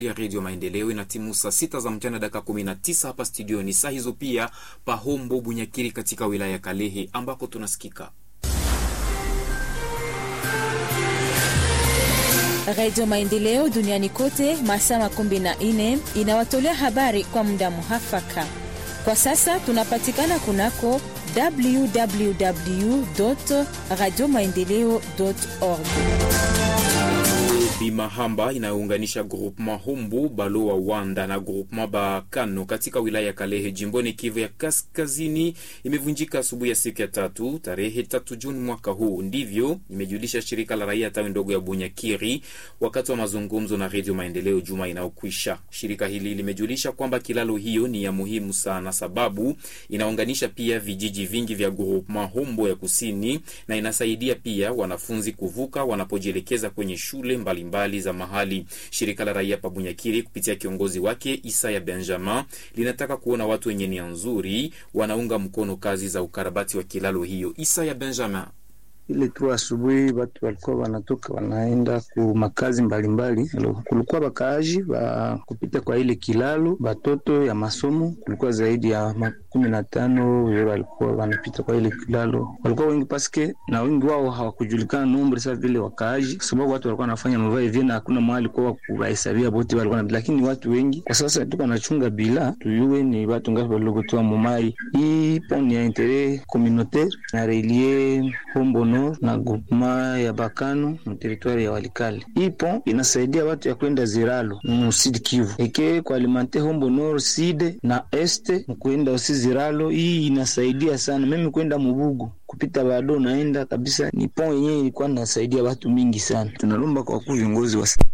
ya redio Maendeleo ina timu saa sita za mchana dakika kumi na tisa hapa studioni. Saa hizo pia Pahombo Bunyakiri katika wilaya ya Kalehe ambako tunasikika Redio Maendeleo duniani kote masaa makumi na nne inawatolea habari kwa muda muhafaka. Kwa sasa tunapatikana kunako www radio maendeleo org Bimahamba inayounganisha groupement Humbu Balowa Wanda na groupement Bakano katika wilaya ya Kalehe jimboni Kivu ya Kaskazini imevunjika asubuhi ya siku ya tatu tarehe tatu Juni mwaka huu. Ndivyo imejulisha shirika la raia tawi ndogo ya Bunyakiri wakati wa mazungumzo na Redio Maendeleo juma inayokwisha. Shirika hili limejulisha kwamba kilalo hiyo ni ya muhimu sana, sababu inaunganisha pia vijiji vingi vya groupement Humbu ya kusini na inasaidia pia wanafunzi kuvuka wanapojielekeza kwenye shule mbali mbali za mahali. Shirika la raia Pabunyakiri kupitia kiongozi wake Isaya Benjamin linataka kuona watu wenye nia nzuri wanaunga mkono kazi za ukarabati wa kilalo hiyo. Isaya Benjamin ile tu asubuhi watu walikuwa wanatoka wanaenda ku makazi mbalimbali. Kulikuwa bakaaji ba kupita kwa ile kilalo, batoto ya masomo kulikuwa zaidi ya makumi na tano walikuwa wanapita kwa ile kilalo, walikuwa wengi paske na wengi wao hawakujulikana nombre sa vile wakaaji, kwa sababu watu walikuwa wanafanya mavae hivi na hakuna mahali kwa kuwahesabia bote walikuwa, lakini watu wengi kwa sasa tuko nachunga bila tuyue ni watu ngapi waliokutoa mumai. Hii poni ya intere communautaire na relie hombono na groupema ya Bakano mu territoire ya Walikale. Hii pont inasaidia watu ya kwenda Ziralo mu Sud Kivu eke kwa alimante Hombo Nord Sud na Este mkuenda usi Ziralo. Hii inasaidia sana mimi kwenda Mubugu kupita bado naenda kabisa, ni pont yenyewe ilikuwa inasaidia watu mingi sana. Tunalomba kwa kuu viongozi wa